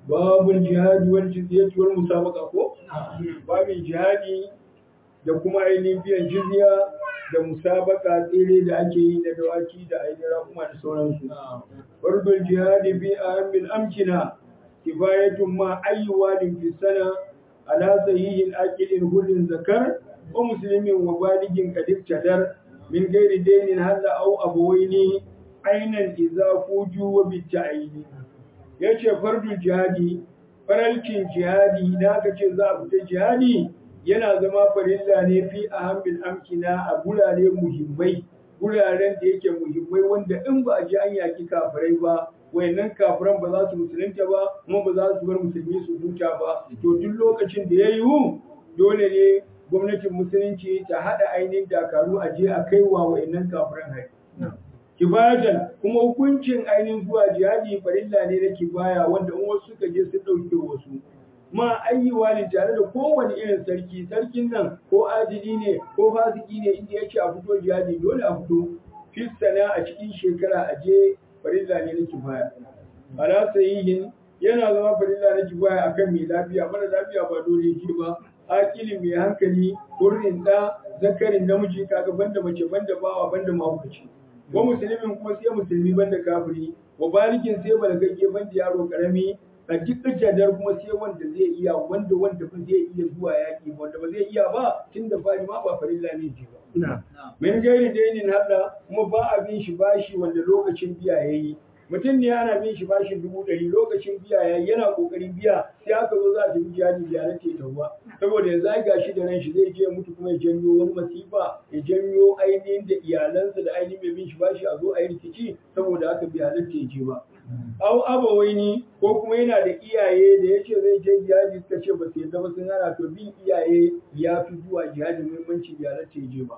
babul jihadi wal jizyati wal musabaqa ko babin jihadi da kuma ainihin biyan jizya da musabaka tsere da ake yi da dawaki da ainihin rakuma da sauransu fardul jihadi bi ahamil amkina kifayatun ma ayyuwadin fi sana ala sahihin aqilin hudin zakar wa muslimin wa baligin qadir tadar min gairi dainin halla au abawaini ainan idza fuju wa bita'ini yace fardul jihadi faralcin jihadi da aka ce za a fita jihadi yana zama farilla ne fi ahamil amkina a gurare muhimmai guraren da yake muhimmai wanda in ba a ji an yaki kafirai ba wayannan kafiran ba za su musulunta ba kuma ba za su bar musulmi su huta ba to duk lokacin da ya yiwu dole ne gwamnatin musulunci ta haɗa ainihin dakaru a je a kai wa wayannan kafiran hari kibatan kuma hukuncin ainihin zuwa jihadi farilla ne na kibaya wanda in wasu suka je su ɗauke wasu ma ayyuwa ne tare da kowane irin sarki sarkin nan ko adili ne ko fasiki ne inda ya ce a fito jihadi dole a fito fistana a cikin shekara a je farilla ne na kifaya ala sahihin yana zama farilla na kifaya akan mai lafiya mara lafiya ba dole yake ba akili mai hankali hurrin da zakarin namiji kaga banda mace banda bawa banda mahaukaci wa musulmin kuma sai musulmi banda kafiri wa balikin sai balagagge banda yaro karami a duk jadar kuma sai wanda zai iya wanda wanda ba zai iya zuwa yaki wanda ba zai iya ba tun da fari ma ba farilla ne ji ba min gairi dainin hada kuma ba a bin shi bashi wanda lokacin biya yayi mutum ne ana bin shi bashin dubu ɗari lokacin biya yayi yana kokarin biya sai aka zo za a tafi jihadi biya na ta ruwa saboda yanzu ai gashi da ran shi zai je mutu kuma ya janyo wani masifa ya janyo ainihin da iyalansa da ainihin mai bin shi bashi a zo a yi rikici saboda aka biya halatta ya je ba au abawaini ko kuma yana da iyaye da ya ce zai je jihadi suka ce ba su yadda ba sun hana to bin iyaye ya fi zuwa jihadi muhimmanci bai halatta ya je ba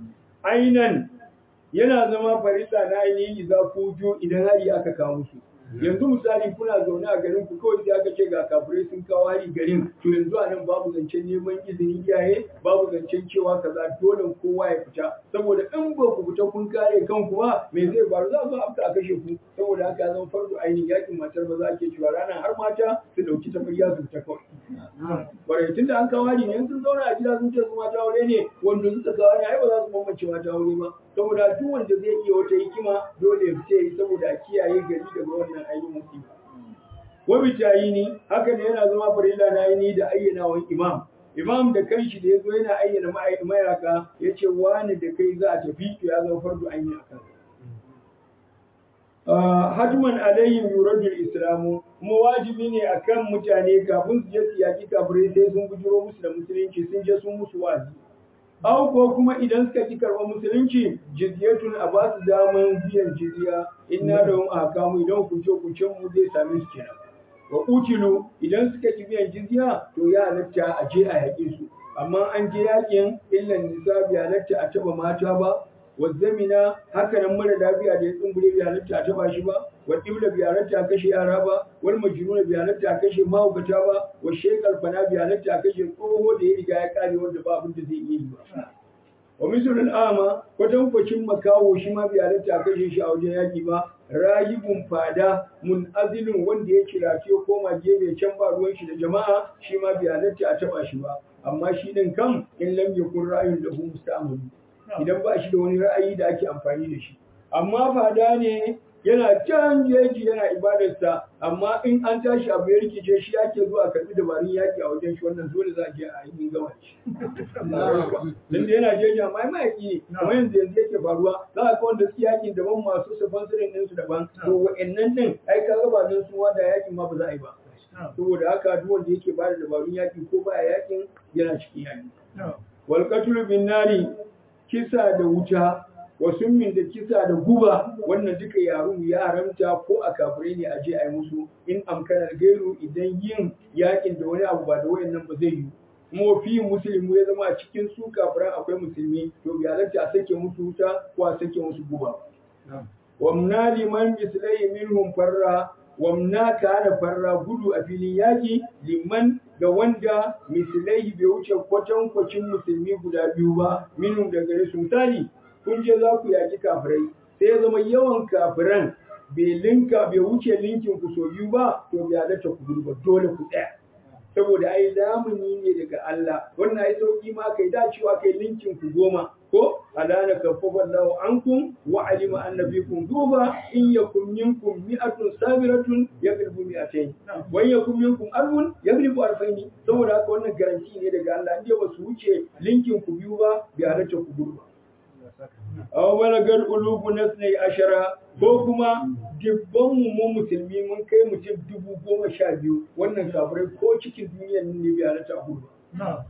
ainan yana zama farilla na ainihin idza fujo idan hari aka kawo musu yanzu misali kuna zaune a garin ku kawai sai aka ce ga kafirai sun kawo hari garin to yanzu a nan babu zancen neman izinin iyaye babu zancen cewa kaza dole kowa ya fita saboda in ba ku fita kun kare kanku ba me zai faru za a zo afta a kashe ku saboda haka ya zama farko ainihin yakin matar maza ake cewa ranar har mata su dauki tafarya su fita kawai bare tunda an kawo hari ne sun zauna a gida sun ce su mata aure ne wanda suka kawo ne ai ba za su bambance mata aure ba saboda duk wanda zai iya wata hikima dole ya fita saboda a kiyaye gari daga wannan ainihin musiba. Wabi tayini haka ne yana zama farilla na aini da ayyanawan imam. Imam da kanshi da ya zo yana ayyana mayaka ya ce wani da kai za a tafi to ya zama fardu an yi a kansa. Hajman alayhim yuradul islamu kuma wajibi ne akan mutane kafin su je su yaki kafirai sai sun bujiro musu da musulunci sun je sun musu wazi. Aw ko kuma idan suka ki karɓar musulunci jizyatun a ba su daman biyan jizya inna da wani ahkamu idan kuce kucen mu zai same su kenan. Wa utilu idan suka ki biyan jizya to ya halatta a je a yaƙe su. Amma an je yaƙin illan nisa bai halatta a taɓa mata ba wazzamina haka nan mara lafiya da ya tsumbure bai halatta a taba shi ba wa dibla bai halatta a kashe yara ba wal majnuna bai halatta a kashe mahaukata ba wa shekal fana bai halatta a kashe tsoho da ya riga ya kare wanda ba abin da zai iya yi ba wa misalul ama kwatan kwacin makawo shi ma bai halatta a kashe shi a wajen yaki ba rayibun fada mun azilin wanda ya kirace koma gefe can ba ruwan shi da jama'a shi ma bai halatta a taba shi ba amma shi din kam in lam yakun ra'ayun lahu musta'malu idan ba shi da wani ra'ayi da ake amfani da shi amma fada ne yana can jeji yana ibadarsa amma in an tashi abu ya rikice shi yake zuwa karbi dabarun yaki a wajen shi wannan dole za a je a yi gama shi dan da yana jeji amma ai mayaki ne kuma yanzu yanzu yake faruwa za a ga wanda suke yakin daban masu sponsorin ɗinsu daban to wa'annan din ai ka ga ba don su wada yakin ma ba za a yi ba saboda haka duk wanda yake bada dabarun yaki ko baya yakin yana cikin yaki wal qatlu bin nari kisa da wuta wasu min da kisa da guba wannan duka yaro ya haramta ko a kafirai ne a je a yi musu in amkanar gairu idan yin yakin da wani abu ba da wayannan ba zai yi kuma fi musulmi ya zama a cikin su kafiran akwai musulmi to bi halatta a sake musu wuta ko a sake musu guba wamna liman mislai minhum farra wamna kana farra gudu a filin yaki liman ga wanda misilai bai wuce kwatankwacin musulmi guda biyu ba minhum da gare su misali kun je za ku yaki kafirai sai ya zama yawan kafiran bai linka bai wuce linkin ku so biyu ba to bai halatta ku gudu ba dole ku tsaya saboda ai lamuni ne daga Allah wannan ai sauki ma kai da cewa kai linkin ku goma ko alana kaffafa Allahu ankum wa alima anna fikum duba in yakum minkum mi'atun sabiratun yaghlibu mi'atayn wa in yakum minkum alfun yaghlibu alfayn saboda haka wannan garanti ne daga Allah inda ba su wuce linkin ku biyu ba bai halatta ku gudu ba aw balagal ulubu nasnai ashara ko kuma dubban mu mu musulmi mun kai mutum dubu goma sha biyu wannan kafirai ko cikin duniyar nan ne bai halatta a gudu ba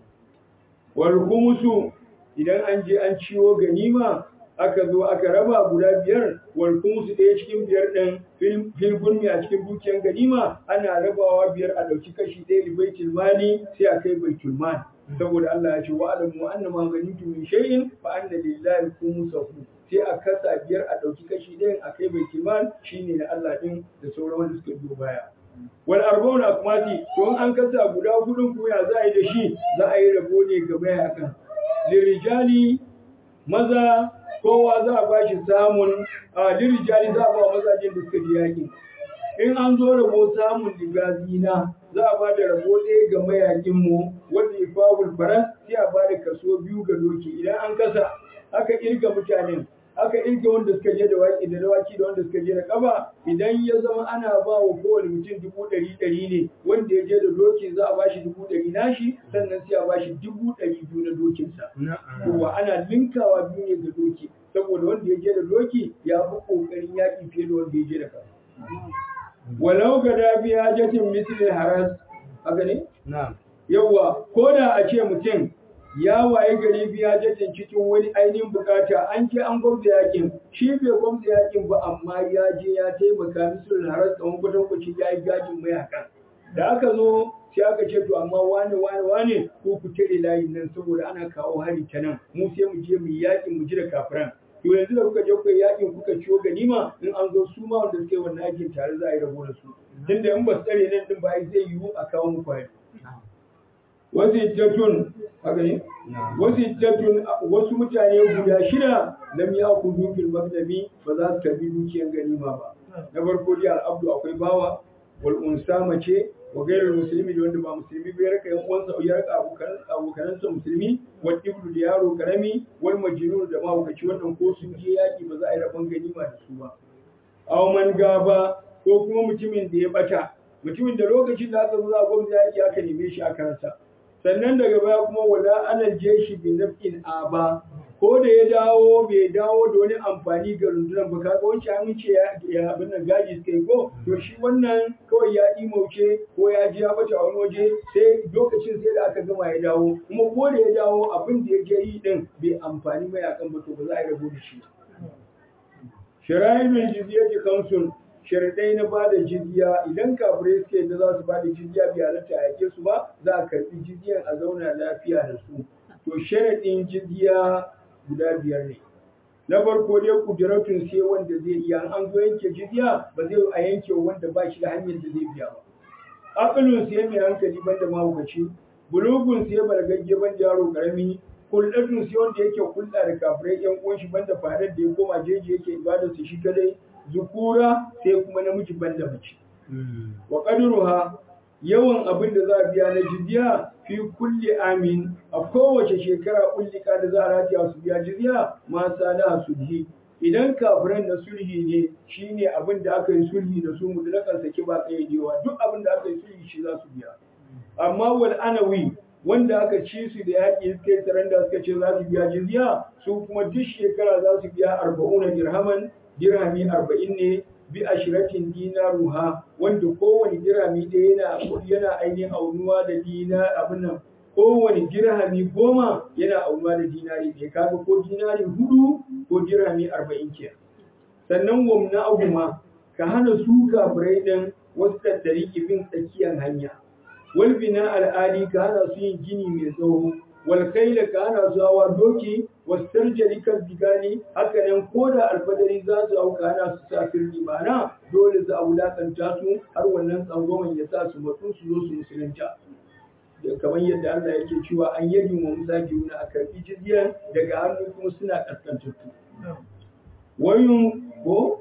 wal khumsu idan an je an ciwo ganima aka zo aka raba guda biyar wal khumsu ɗaya cikin biyar ɗin fil gurmi a cikin dukiyar ganima ana rabawa biyar a ɗauki kashi ɗaya li baitul mali sai a kai baitul mali saboda Allah ya ce wa alamu anna ma ganitu min shay'in fa anna lillahi khumsahu sai a kasa biyar a ɗauki kashi ɗayan a kai baitul mal shine na Allah din da sauran wanda suka biyo baya wal arba'un akmati to an kasa guda hudun kuma ya za a yi da shi za a yi rabo ne ga mayakan lirijali maza kowa za a ba shi samun a lirijali za a ba mazajen da suka ji yaƙi in an zo rabo samun ligazina za a ba da rabo ɗaya ga mayakinmu wanda ya fawul faras sai a ba da kaso biyu ga doki idan an kasa aka irga mutanen aka irga wanda suka je da waki da dawaki da wanda suka je da kafa idan ya zama ana ba wa kowane mutum dubu ɗari ɗari ne wanda ya je da doki za a ba shi dubu ɗari nashi sannan sai a ba shi dubu ɗari biyu na dokinsa. Kowa ana linkawa biyu ne ga doki saboda wanda ya je da doki ya fi ƙoƙarin yaƙi fiye da wanda ya je da kafa. Walau ga dafi hajatin mislin haras haka ne? Yawwa ko da a ce mutum ya waye gari biya jajin cikin wani ainihin bukata an ke an gwamza yakin shi bai gwamza yakin ba amma ya je ya taimaka misalin harar tsawon kwatankwacin ya yi gajin mayakan da aka zo sai aka ce to amma wane wane wane ko ku tare layin nan saboda ana kawo hari ta nan mu sai mu je mu yi yakin mu ji da kafiran to yanzu da kuka je kuka yi yakin kuka ciwo ganima in an zo su ma wanda suke wannan yakin tare za a yi rabo da su tunda in ba su tsare nan din ba zai yiwu a kawo muku hari wasittatun haka ne wasittatun wasu mutane guda shida lam yaqudu fil magnabi ba za su karbi dukiyar ganima ba na farko dai al'abdu akwai bawa wal unsa mace wa gairar musulmi da wanda ba musulmi bai raka yan uwansa ya raka abokan abokanansa musulmi wal ibnu da yaro karami wal majnun da mahaukaci wannan ko sun je yaki ba za a yi rabon ganima da su ba aw man gaba ko kuma mutumin da ya bata mutumin da lokacin da aka zo za a gwamnati yaki aka neme shi aka rasa sannan daga baya kuma wala alal jeshi bi nafin aba ko da ya dawo bai dawo da wani amfani ga rundunar ba kaga wancan an ce ya abin nan gaji suka yi ko to shi wannan kawai ya imauce ko ya ji ya bata a wani waje sai lokacin sai da aka gama ya dawo kuma ko da ya dawo abin da ya je yi din bai amfani mai akan ba to ba za a yi rabo da shi shirayinul jizyati kamsun sharadai na ba da jizya idan kafirai suke da za su ba da jizya bai halatta a yake su ba za a karbi jizyan a zauna lafiya da su to sharadin jizya guda biyar ne na farko dai kudiratun sai wanda zai iya an zo yanke jizya ba zai a yanke wanda ba shi da hanyar da zai biya ba aqlun sai mai hankali banda mahaukaci bulugun sai bargagge banda yaro karami kullatun sai wanda yake kulɗa da kafirai yan uwan shi banda fadar da ya koma jeji yake ibadar su shi kadai zukura sai kuma namiji banda mace wa qadruha yawan abin da za a biya na jizya fi kulli amin a kowace shekara kullika da za a rataya su biya jizya ma sana sulhi idan kafiran na sulhi ne shine abin da aka yi sulhi da su mutlakan saki ba kayyadewa duk abin da aka yi sulhi shi za su biya amma wal anawi wanda aka ci su da yaƙi suka yi saranda suka ce za su biya jizya su kuma duk shekara za su biya arba'una dirhaman dirhami arba'in ne bi ashiratin dinaruha wanda kowane dirhami ɗaya yana yana ainihin aunuwa da dina abin nan kowane dirhami goma yana aunuwa da dinari ɗaya kaga ko dinari hudu ko dirhami arba'in ke sannan wamna aguma ka hana su kafirai ɗin wasu tattari bin tsakiyar hanya wal bina al'adi ka hana su yin gini mai tsawo wal kaila ka hana su hawa doki wastarjali kan bigani haka nan ko da alfadari za su hau kana su sa firni mana dole za a wulakanta su har wannan tsangwaman ya sa su matsu su zo su musulunta da kamar yadda Allah yake cewa an yi wa musa na a karbi jizya daga hannu kuma suna kaskantattu wayun ko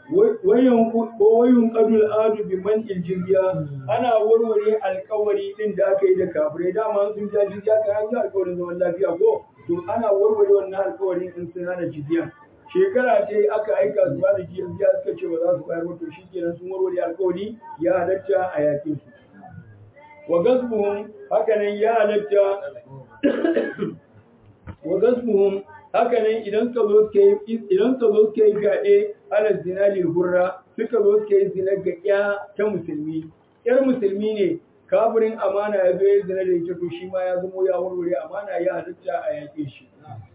wayan ko wayun qadul adu bi man jizya ana warware alƙawari din da aka yi da kafirai dama sun ja jizya kan an ga alƙawarin zaman lafiya ko to ana warware wannan alƙawarin in sun hana jizya shekara ce aka aika su ba da jizya suka ce ba za su bayar ba to shikenan sun warware alƙawari ya halatta a yakin su wa gasbuhum hakanan ya halatta wa gasbuhum hakanan idan ka zo suka yi idan ka zo suka yi gaɗe ala zinalil hurra suka zo suka yi zina ga ya ta musulmi yar musulmi ne kafirin amana ya zo ya zina da ita to shi ma ya zamo ya warware amana ya halitta a yaƙe shi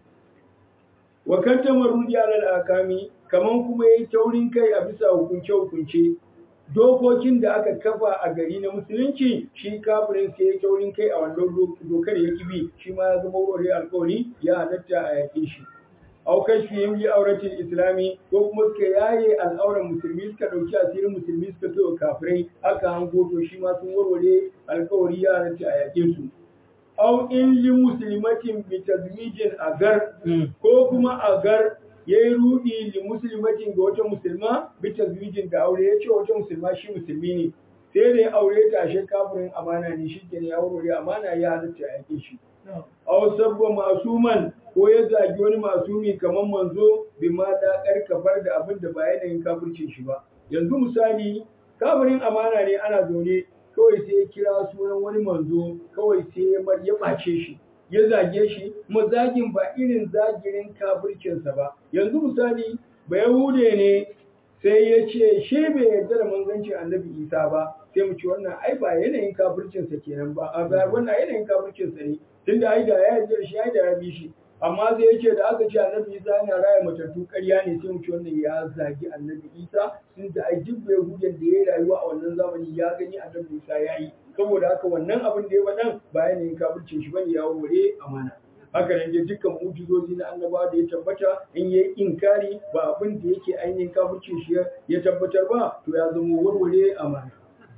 wa kan tamarrudi ala akami kaman kuma yayi taurin kai a bisa hukunce hukunce dokokin da aka kafa a gari na musulunci shi kafirin sai ya taurin kai a wannan dokar ya kibi shi ma ya zama wurare alkawari ya halatta a yaƙe shi au kashfi yin yi auratin islami ko kuma suka yaye al'auran musulmi suka ɗauki asirin musulmi suka zo kafirai aka hango to shi ma sun warware alkawari ya halatta a yaƙe su au in li muslimatin bi tazwijin agar ko kuma agar ya yi ruɗi li musulmatin ga wata musulma bi tazwijin da aure ya ce wata musulma shi musulmi ne sai da ya aure ta ashe kafirin amana ne shi ke ya aure amana ya halatta a yake shi aw sabba masuman ko ya zagi wani masumi kamar manzo bi ma da karkafar da abin da ba yanayin kafircin shi ba yanzu misali kafirin amana ne ana zaune kawai sai ya kira sunan wani manzo kawai sai ya ɓace shi ya zage shi kuma zagin ba irin zagirin kafircinsa ba yanzu misali ba yahude ne sai ya ce shi bai yarda da manzancin annabi isa ba sai mu ci wannan ai ba yanayin kafircinsa kenan ba a ba wannan yanayin kafircinsa ne tunda ai da ya yarda da shi ai da ya bi shi amma sai ya ce da aka ce annabi isa yana raya matattu ƙarya ne sai mu ci wannan ya zagi annabi isa tunda ai duk bai hujjan da ya yi rayuwa a wannan zamani ya gani annabi isa ya yi saboda haka wannan abin da ya faɗan ba yanayin kafircin shi bane ya wure amana haka nan dai dukkan mu'jizozi na annabawa da ya tabbata in yayi inkari ba abin da yake ainihin kafircin shi ya tabbatar ba to ya zama warware amana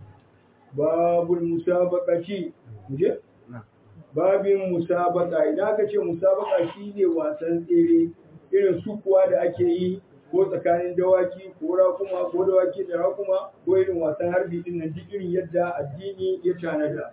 babul musabaqati je babin musabaka idan aka ce musabaka shine wasan tsere irin sukuwa da ake yi ko tsakanin dawaki ko rakuma ko dawaki da rakuma ko irin wasan harbi din nan duk irin yadda addini ya tanada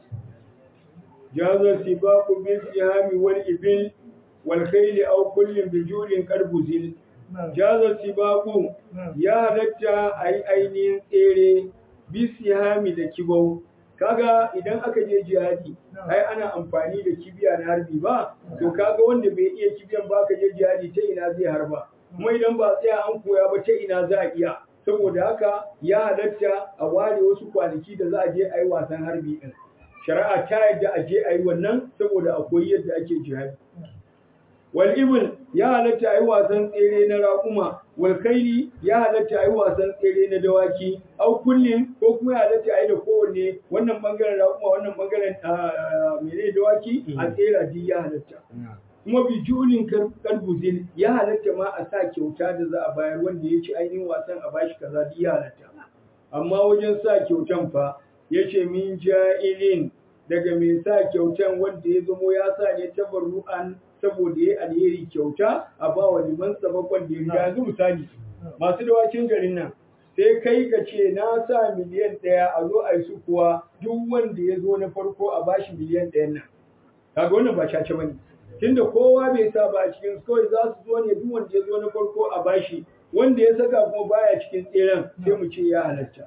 jaza sibaqu bil ihami wal ibil wal khayl aw kullin bi julin karbuzil jaza sibaqu ya halatta ai ainihin tsere bisihami da kibau kaga idan aka je jihadi ai ana amfani da kibiya na harbi ba to kaga wanda bai iya kibiyan ba ka je jihadi ta ina zai harba kuma idan ba tsaya an koya ba ta ina za a iya saboda haka ya halatta a ware wasu kwanaki da za a je a yi wasan harbi din shari'a ta yadda a je a yi wannan saboda a koyi yadda ake jihadi wal ibn ya halatta a yi wasan tsere na raƙuma wal kaili ya halatta a yi wasan tsere na dawaki au kullin ko kuma ya halatta a yi da kowanne wannan bangaren raƙuma wannan bangaren mene dawaki a tsera di ya halatta kuma bi julin karbuzin ya halatta ma a sa kyauta da za a bayar wanda ya ci ainihin wasan a bashi kaza di ya halatta amma wajen sa kyautan fa ya ce min ja'ilin daga mai sa kyautan wanda ya zamo ya sa ne tabarru'an saboda ya alheri kyauta a ba wa liman sabakon da ya yanzu misali masu dawakin garin nan sai kai ka ce na sa miliyan ɗaya a zo a yi su kuwa duk wanda ya zo na farko a bashi miliyan ɗayan nan kaga wannan ba cace bane tunda kowa bai sa ba a cikin kawai za su zo ne duk wanda ya zo na farko a bashi wanda ya saka kuma baya cikin tseren sai mu ce ya halatta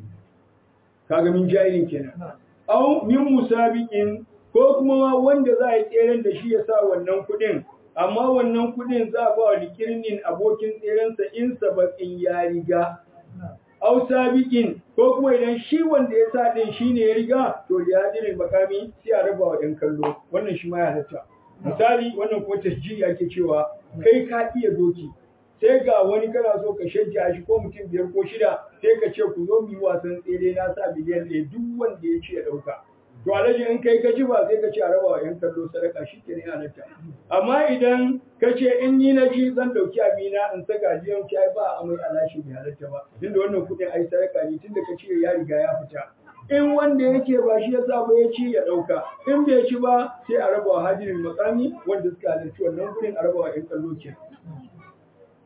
kaga min jahilin kenan au min musabiqin ko kuma ma wanda za a yi tseren da shi ya sa wannan kuɗin amma wannan kuɗin za a ba wa likirnin abokin tserensa in sabaƙin ya riga au sabiqin ko kuma idan shi wanda ya sa din shine ya riga to da hadirin bakami sai a raba wa ɗan kallo wannan shi ma ya halatta misali wannan kuma tasjiri ake cewa kai ka iya doki sai ga wani kana so ka shajja shi ko mutum biyar ko shida sai ka ce ku zo mu yi wasan tsere na sa biliyan ɗaya duk wanda ya ce ya ɗauka to alhaji in kai ka ji ba sai ka ce a raba wa yan kallo sadaka shi ke ne halatta amma idan ka ce in ni na ji zan ɗauki abina in saka jiyan ci ai ba a mai alashi bai halatta ba tunda wannan kuɗin ai sadaka ne tunda ka ce ya riga ya fita in wanda yake ba shi ya ba ya ci ya ɗauka in bai ci ba sai a raba wa hadirin makami wanda suka halarci wannan gurin a raba wa yan kallo kenan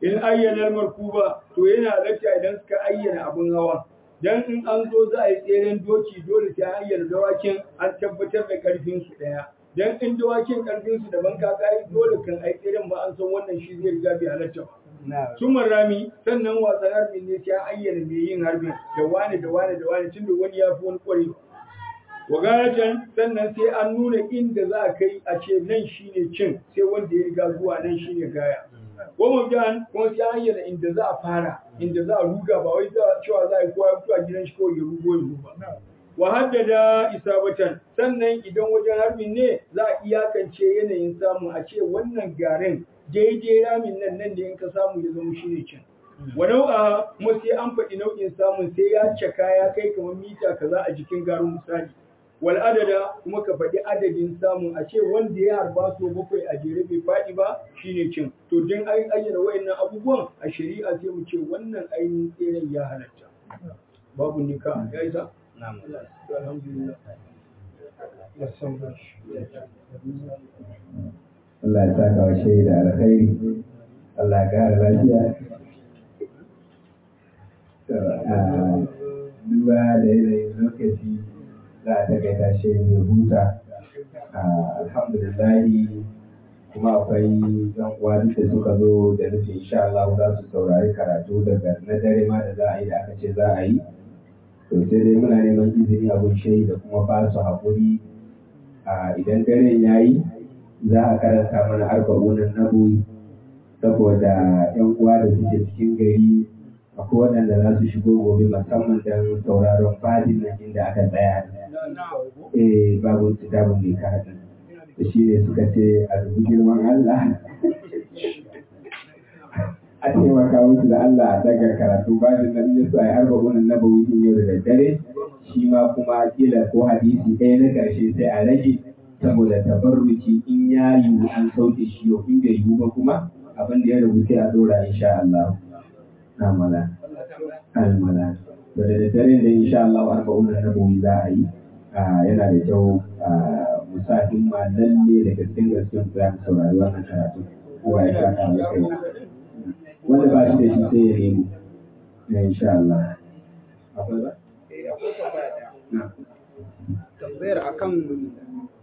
in ayyana markuba to yana halatta idan suka ayyana abin hawa dan in an zo za a yi tseren doki dole sai an ayyana dawakin an tabbatar da karfin su daya dan in dawakin karfin su daban ka kai dole kan ai tseren ba an san wannan shi zai riga bai halatta ba sumar rami sannan wasan harbin ne sai an ayyana mai yin harbin da wani da wani da wani tunda wani ya fi wani kwarewa wagaratan sannan sai an nuna inda za a kai a ce nan shine cin sai wanda ya riga zuwa nan shine gaya goma biyan kuma sai an ayyana inda za a fara inda za a ruga ba wai cewa za a yi kowa ya fito a gidan shi kawai ya rugo ya ruba wa haddada isabatan sannan idan wajen harbin ne za a iyakance yanayin samu a ce wannan garin daidai ramin nan nan da in ka samu ya zama shine cin wa nau'a kuma sai an faɗi nau'in samun sai ya caka ya kai kamar mita kaza a jikin garin misali wal adada kuma ka faɗi adadin samun a ce wanda ya harba so bakwai a jere bai faɗi ba shine cin to don an ayyana wayannan abubuwan a shari'a sai mu ce wannan ainihin tseren ya halatta babu nika ya isa alhamdulillah Allah ya saka wa shaida alkhairi Allah ya kara lafiya duba da yanayin lokaci za a takaita shi ne huta alhamdulillahi kuma akwai yan uwa duk da suka zo da nufin insha Allah za su saurari karatu daga na dare ma da za a yi da aka ce za a yi to sai dai muna neman izini abun shayi da kuma ba su haƙuri idan daren ya yi za a karanta mana arba'unan naboyi saboda yan uwa da suke cikin gari akwai waɗanda za su shigo gobe musamman don sauraron fadin nan inda aka tsaya eh babu kitabun ne ka haɗin da shi ne suka ce a dubi girman Allah a taimaka musu da Allah a daga karatu bajin nan ya sa ya harba gunan na bawi yau da daddare shi ma kuma kila ko hadisi ɗaya na ƙarshe sai a rage saboda tabarruki in ya yiwu an sauke shi yau in bai yiwu ba kuma abin da ya rabu sai a dora insha Allah na mala almala da da daddare da insha Allah arba'un na bawi za a yi yana da kyau musa himma lalle da gaskiyar gaskiyar za mu saurari wannan karatu kowa ya saka mai kai wanda ba shi da shi sai ya nemo na insha Allah akwai ba tambayar akan